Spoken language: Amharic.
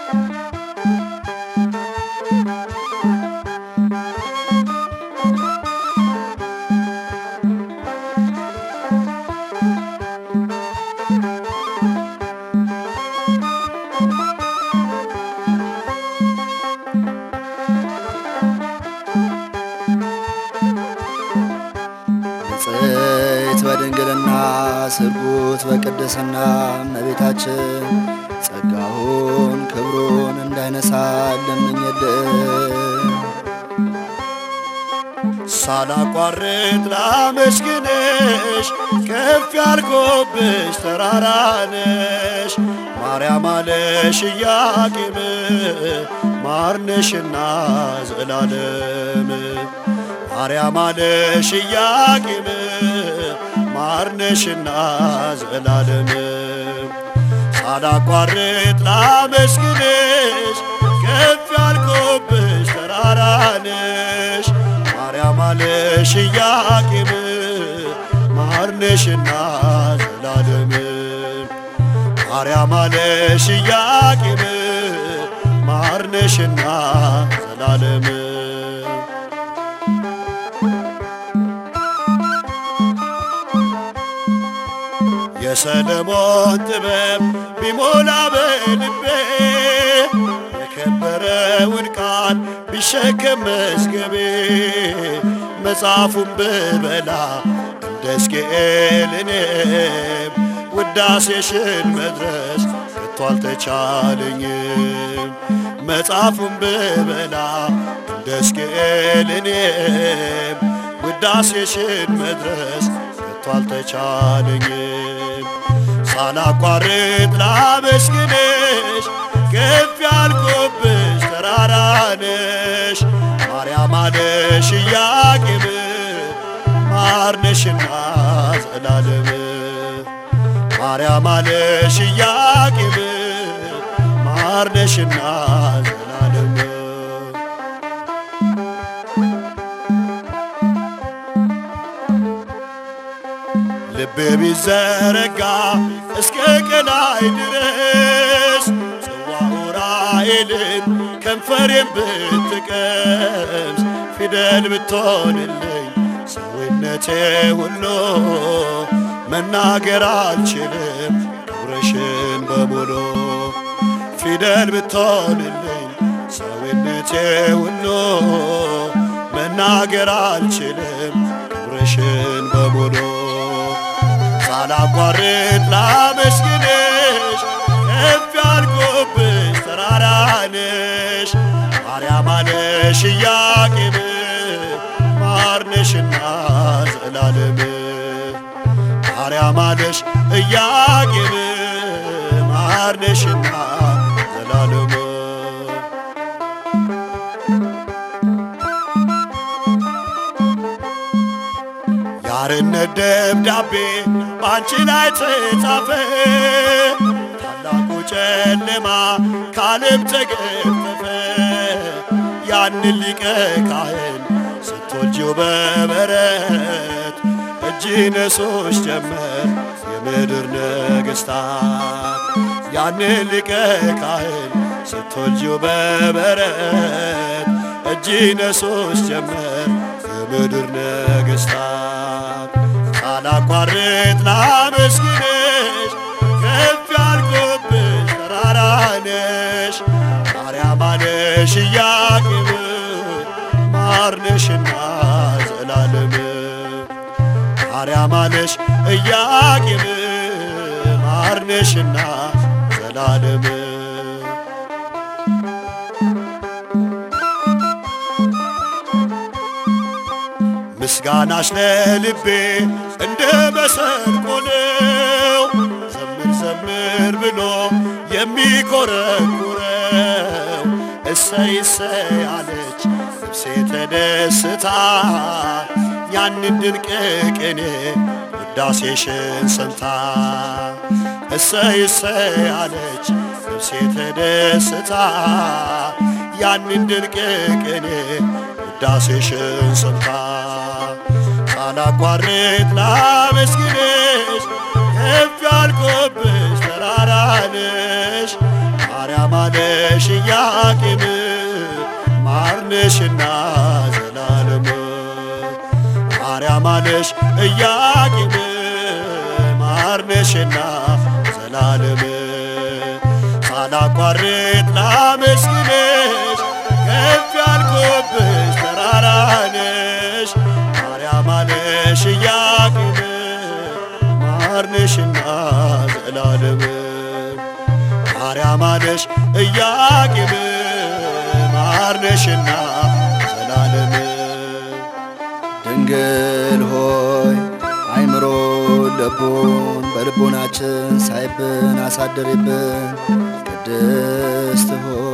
ንጽሕት በድንግልና ስርጉት በቅድስና እመቤታችን ጸጋውን ክብሩን እንዳይነሳ ለምኝልን። ሳላቋርጥ ላመስግንሽ ከፍ ያልኩብሽ ተራራ ነሽ ማርያም አለሽ ኢያቄም ማርነሽና ዘላለም ማርያም አለሽ ኢያቄም ማርነሽና ዘላለም ሳላቋርጥ ላመስግንሽ ከፍ ያልኩብሽ ተራራ ነሽ ማርያም አለሽ ኢያቄም ማርነሽና ዘላለም ማርያም አለሽ ኢያቄም ማርነሽና ዘላለም የሰለሞን ጥበብ ቢሞላ በልቤ የከበረውን ቃል ቢሸከም መዝገቤ መጽሐፉን ብበላ እንደ ሕዝቅኤል እኔም ውዳሴሽን መድረስ ከቶ አልተቻለኝም። መጽሐፉን ብበላ እንደ ሕዝቅኤል እኔም ውዳሴሽን መድረስ ከቶ አልተቻለኝም። ሳላቋርጥ ላመስግንሽ ከፍ ያልኩብሽ ተራራ ነሽ ማርያም አለሽ ኢያቄም ማርነሽና ዘላለም ማርያም አለሽ ኢያቄም ማርነሽና ዘላለም ልቤ ቢዘረጋ እስከ ቀላይ ድረስ ጽዋው ራኤልን ከንፈሬን ብትቀምስ ፊደል ብትሆንልኝ ሰውነቴ ሁሉ መናገር አልችልም ክብርሽን በሙሉ ፊደል ብትሆንልኝ ሰውነቴ ሁሉ መናገር አልችልም ክብርሽን በሙሉ ሳላቋርጥ ላመስግንሽ ከፍ ያልኩብሽ ተራራ ነሽ ማርያም አለሽ ኢያቄም ማርነሽና ዘላለም ማርያም አለሽ ኢያቄም ማርነሽና ዘላለም ያርነት ደብዳቤ በአንቺ ላይ ተጻፈ ታላቁ ጨለማ ካለም ተገፈፈ ያንን ሊቀ ካህን ስትወልጂው በበረት እጅ ነሶች ጀመር የምድር ነገሥታት ያንን ሊቀ ካህን ስትወልጂው በበረት እጅ ነሶች ጀመር የምድር ነገሥታት ሳላቋርጥ ላመስግንሽ ከፍ ያልኩብሽ ተራራ ነሽ ማርያም አለሽ ኢያቄም ማርነሽና ዘላለም ማርያም አለሽ ኢያቄም ማርነሽና ዘላለም ምስጋናሽ ለልቤ እንደ መሰንቆ ነው ዘምር ዘምር ብሎ የሚኮረኩረው እሰይ እሰይ አለች ነፍሴ ተደስታ ያንን ድንቅ ቅኔ ውዳሴሽን ሰምታ እሰይ እሰይ አለች ነፍሴ ተደስታ ያንን ድንቅ ቅኔ ውዳሴሽን ሰምታ ሳላቋርጥ ላመስግንሽ ከፍ ያልኩብሽ ተራራ ነሽ ማርያም አለሽ ኢያቄም ማርነሽና ዘላለም ማርያም አለሽ ኢያቄም ማርነሽና ዘላለም ሳላቋርጥ ላመስግንሽ ከፍ ያልኩብሽ ተራራ ነሽ ማርያም አለሽ ኢያቄም ማርነሽና ዘላለም ማርያም አለሽ ኢያቄም ማርነሽና ዘላለም ድንግል ሆይ አይምሮ ልቡን በልቡናችን ሳይብን አሳድሪብን። ቅድስት ሆይ